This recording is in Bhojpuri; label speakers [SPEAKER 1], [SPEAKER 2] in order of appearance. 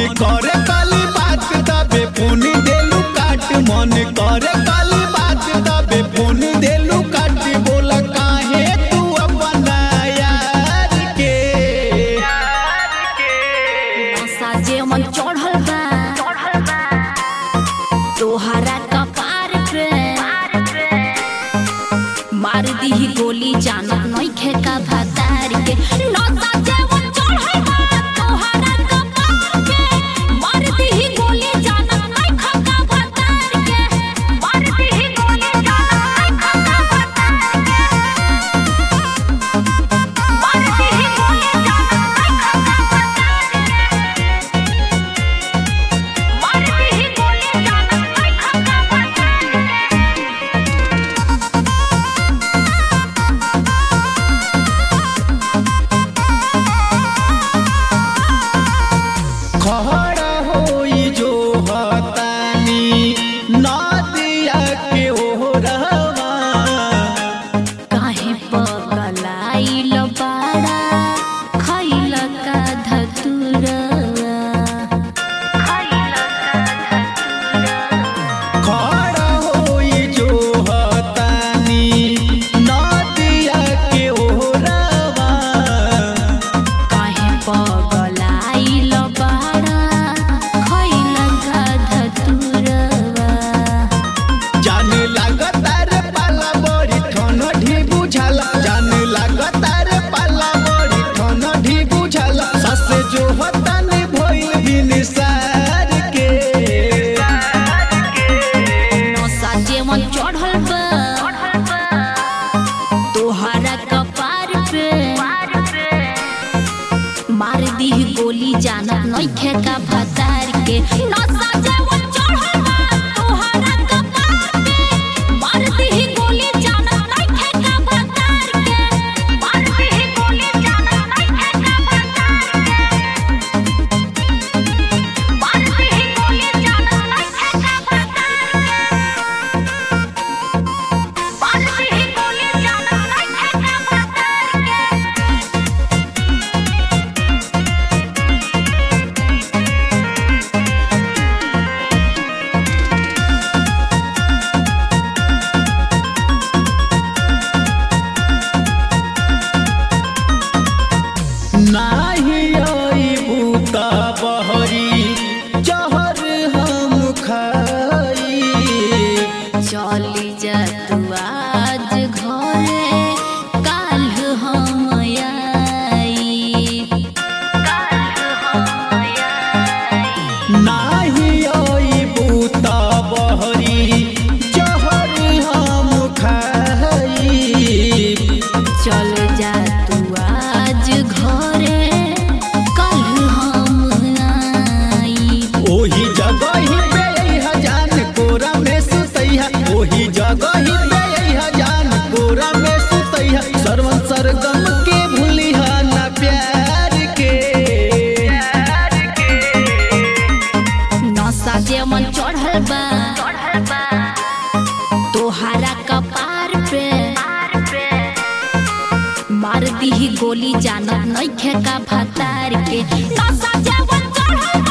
[SPEAKER 1] करे काली बात तबे फोन देलू काट मन करे काली बात तबे फोन देलू काट बोला काहे तू अपना यार के
[SPEAKER 2] नशा जे मन चढ़ल बा तोहरा कपार पे मार दीही गोली जानत नइखे का भतार के नशा जे मन चढ़ल बा तोहरा कपार पे मार दीही गोली जानत नइखे का भतार के मार दीही गोली जानत नइखे का भतार के मार दीही गोली जानत नइखे का भतार के मारती ही गोली जानत नहीं खका पता
[SPEAKER 1] खड़ा होई जो हतानी नदिया के ओरवा
[SPEAKER 2] काहे पगलाइल बाड़ा खइल का धतुरवा खइल का धतुरवा
[SPEAKER 1] खड़ा होई जो हतानी नदिया के ओरवा
[SPEAKER 2] काहे पगलाइल बाड़ा खइल का धतुरवा
[SPEAKER 1] जाने लागता रे पाला बड़ी ठन ढी बुझाला जाने लागता रे पाला बड़ी ठन ढी बुझाला ससे जो हतानी भइल दिन सार के
[SPEAKER 2] नशा जेवन चढ़ल बा तोहरा कपार पे मार दीही गोली जानत नइखे का भतार के नशा जेवन चढ़ल बा तोहरा कपार पे मार दीही गोली जानत नइखे का भतार के मार दीही गोली जानत नइखे का भतार के मार दीही गोली जानत नइखे का भतार के बालती ही गोली जानत नइखे का भतार के
[SPEAKER 1] नाही आई बूता बहरी जहर हम खाई
[SPEAKER 2] चली जा तू आज घरे काल हम आई काल हम आई
[SPEAKER 1] नाही आई बूता बहरी जहर हम खाई
[SPEAKER 2] चल जा तू आज घरे कल हम आई
[SPEAKER 1] ओही जगह ही पे हजान कोरा में सुतैहा ओही जगह ही पे हजान कोरा में सुतैहा सरवन सरगम के भूलिहा ना प्यार के
[SPEAKER 2] नशा जेमन चढ़ल बा तोहरा कपार पे मार दीही गोली जानत नइखे का भतार के नशा जेमन चढ़ल बा